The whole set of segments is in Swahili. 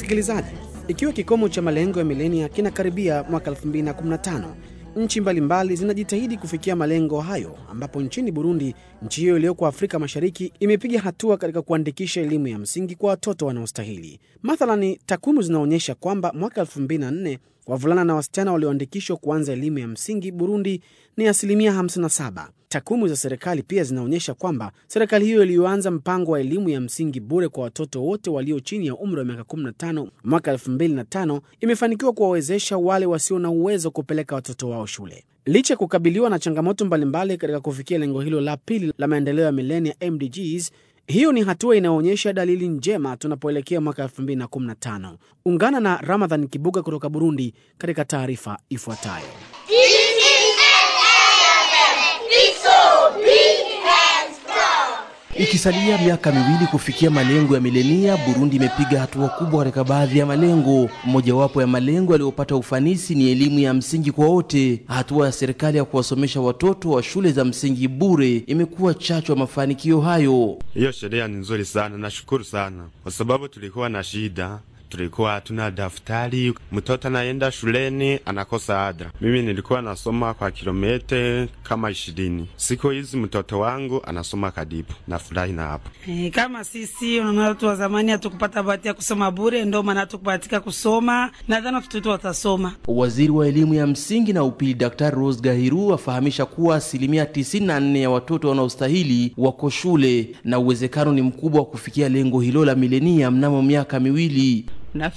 Msikilizaji, ikiwa kikomo cha malengo ya milenia kinakaribia mwaka 2015 nchi mbalimbali zinajitahidi kufikia malengo hayo, ambapo nchini Burundi, nchi hiyo iliyoko Afrika Mashariki, imepiga hatua katika kuandikisha elimu ya msingi kwa watoto wanaostahili. Mathalani, takwimu zinaonyesha kwamba mwaka 2004 wavulana na wasichana walioandikishwa kuanza elimu ya msingi Burundi ni asilimia 57. Takwimu za serikali pia zinaonyesha kwamba serikali hiyo iliyoanza mpango wa elimu ya msingi bure kwa watoto wote walio chini ya umri wa miaka 15 mwaka 2005 imefanikiwa kuwawezesha wale wasio na uwezo kupeleka watoto wao shule. Licha ya kukabiliwa na changamoto mbalimbali katika kufikia lengo hilo la pili la maendeleo ya milenia MDGs, hiyo ni hatua inayoonyesha dalili njema tunapoelekea mwaka 2015. Ungana na Ramadhan Kibuga kutoka Burundi katika taarifa ifuatayo. Ikisalia miaka miwili kufikia malengo ya milenia, Burundi imepiga hatua kubwa katika baadhi ya malengo. Mojawapo ya malengo yaliyopata ufanisi ni elimu ya msingi kwa wote. Hatua ya serikali ya kuwasomesha watoto wa shule za msingi bure imekuwa chachu ya mafanikio hayo. Hiyo sheria ni nzuri sana, nashukuru sana kwa sababu tulikuwa na shida tulikuwa hatuna daftari, mtoto anaenda shuleni anakosa ada. Mimi nilikuwa nasoma kwa kilomita kama ishirini. Siku hizi mtoto wangu anasoma kadibu, nafurahi na hapo. E, kama sisi unaona watu wa zamani hatukupata bahati ya kusoma bure, ndio maana hatukubahatika kusoma. Nadhani watoto watasoma. Waziri wa elimu ya msingi na upili Daktari Rose Gahiru afahamisha kuwa asilimia 94 ya watoto wanaostahili wako shule na uwezekano ni mkubwa wa kufikia lengo hilo la milenia mnamo miaka miwili.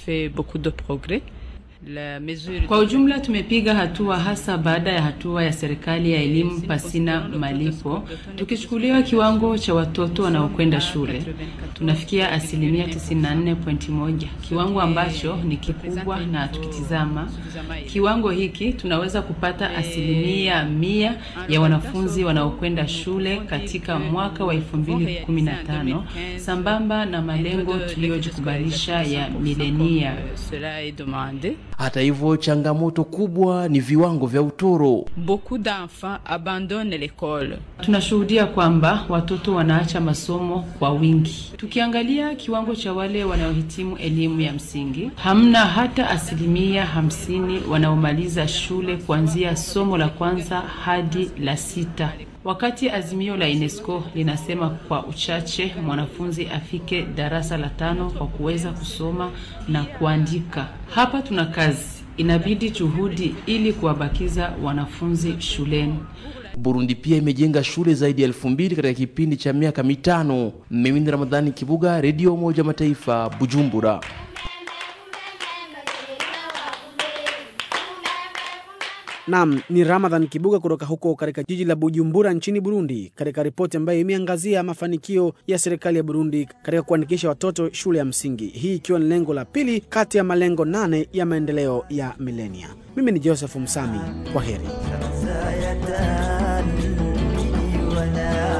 Kwa ujumla tumepiga hatua hasa baada ya hatua ya serikali ya elimu pasina malipo. Tukichukuliwa kiwango cha watoto wanaokwenda shule, tunafikia asilimia 94.1, kiwango ambacho ni kikubwa, na tukitizama kiwango hiki tunaweza kupata asilimia mia ya wanafunzi wanaokwenda shule katika mwaka wa 2015 sambamba na malengo tuliyojikubalisha ya milenia. Hata hivyo, changamoto kubwa ni viwango vya utoro. Beaucoup d'enfants abandonnent l'école. Tunashuhudia kwamba watoto wanaacha masomo kwa wingi. Tukiangalia kiwango cha wale wanaohitimu elimu ya msingi, hamna hata asilimia hamsini wanaomaliza shule kuanzia somo la kwanza hadi la sita wakati azimio la UNESCO linasema kwa uchache mwanafunzi afike darasa la tano kwa kuweza kusoma na kuandika. Hapa tuna kazi, inabidi juhudi ili kuwabakiza wanafunzi shuleni. Burundi pia imejenga shule zaidi ya elfu mbili katika kipindi cha miaka mitano. Mimi ni Ramadhani Kibuga, Redio Umoja Mataifa, Bujumbura. Nam ni Ramadhan Kibuga kutoka huko katika jiji la Bujumbura nchini Burundi, katika ripoti ambayo imeangazia mafanikio ya serikali ya Burundi katika kuandikisha watoto shule ya msingi, hii ikiwa ni lengo la pili kati ya malengo nane ya maendeleo ya milenia. Mimi ni Joseph Msami, kwa heri.